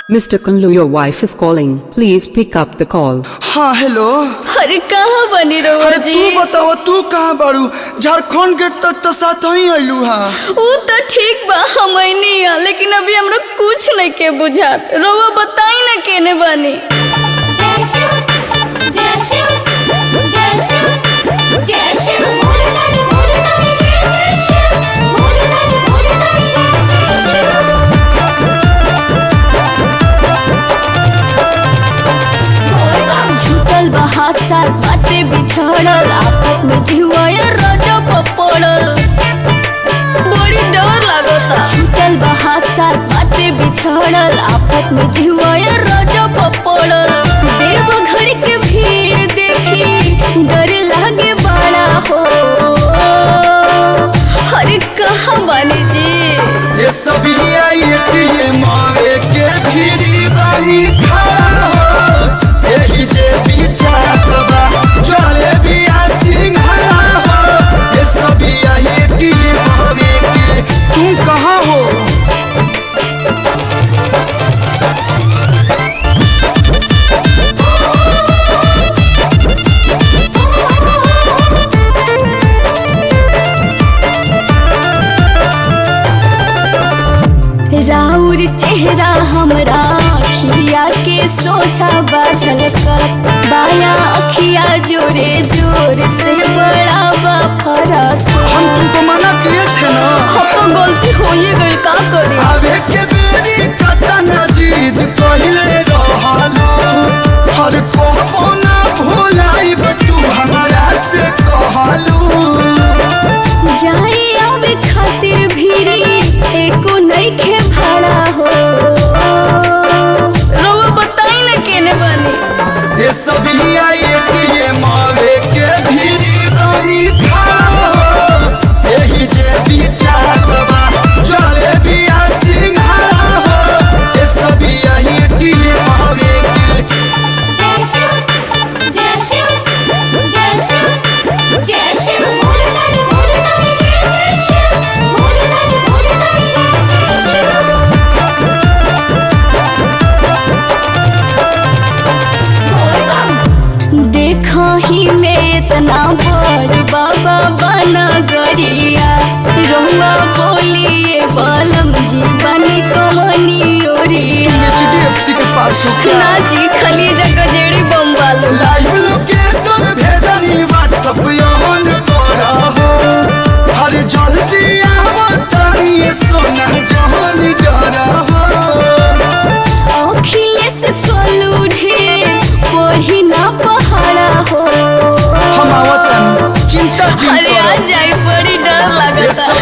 Mr. Kunlu, your wife is calling. Please pick up the call. हाँ hello अरे कहाँ बनी रहुआ अरे जी तू बताओ तू कहाँ बाड़ू झारखंड गेट तक तो साथ ही आइलू हा ऊ तो ठीक बा हम नहीं आ लेकिन अभी हमरा कुछ नहीं के बुझात रहुआ बताई ना केने बनी जय शिव जय शिव जय शिव जय शिव भोलेनाथ भोलेनाथ जय जय शिव भोलेनाथ भोलेनाथ जय जय शिव झूठल बा हाथ साथ बाटे बिछड़ल आपत में जिहुआ रोजा पड़ल बड़ी डर लागता झूठल बा हाथ साथ बाटे बिछड़ल आपत में जिहुआ रोजा पड़ल देव घर के भीड़ देखी डर लागे बड़ा हो अरे कहाँ बानी जी ये सभी आई एटीएम आवे के फिरी बानी खड़ा हो यही जे बिचात बा चले बिया सिंघड़ा हो ये सभी आई एटीएम आवे के तू कहाँ हो राउर चेहरा हमरा अखिया के सोझा बाझल कर बाया अखिया जोरे जोर से बड़ा बा फरक हम तुमको मना किए थे ना अब तो गलती हो ही गई का करे आवे के बेरी कतन जीद कहिले रहलो हर कहबो ना भुलाइब तू हमरा से कहलू जाए आवे खातिर भीरी एको नहीं खे भाड़ा हो रउआ बताई ना केने बनी ये सभी आई एटीएम आवे के भीरी बानी खाओ यही जे बिचार बा चले बिया सिंघाड़ा हो ये सभी आई एटीएम आवे के जय शिव जय शिव जय शिव जय शिव भोलेनाथ भोलेनाथ जय जय शिव भोलेनाथ भोलेनाथ जय जय शिव देखा ही में इतना बड़ बाबा बना गरिया रहुआ बोलिए बालम जी बनी कहानी ओरिया एचडीएफसी के पास हो क्या ना जी खली जगह जेड़ी बम वालो लाइव लोकेशन भेजनी व्हाट्सएप ऑन करा हो हर जल्दी आवो तारी सोना जहान डरा हो अखिलेश कोलू ढेर पढ़ी ना पहाड़ा हो हम आवतन चिंता जिन अरे आ करो जाए बड़ी डर ये लगता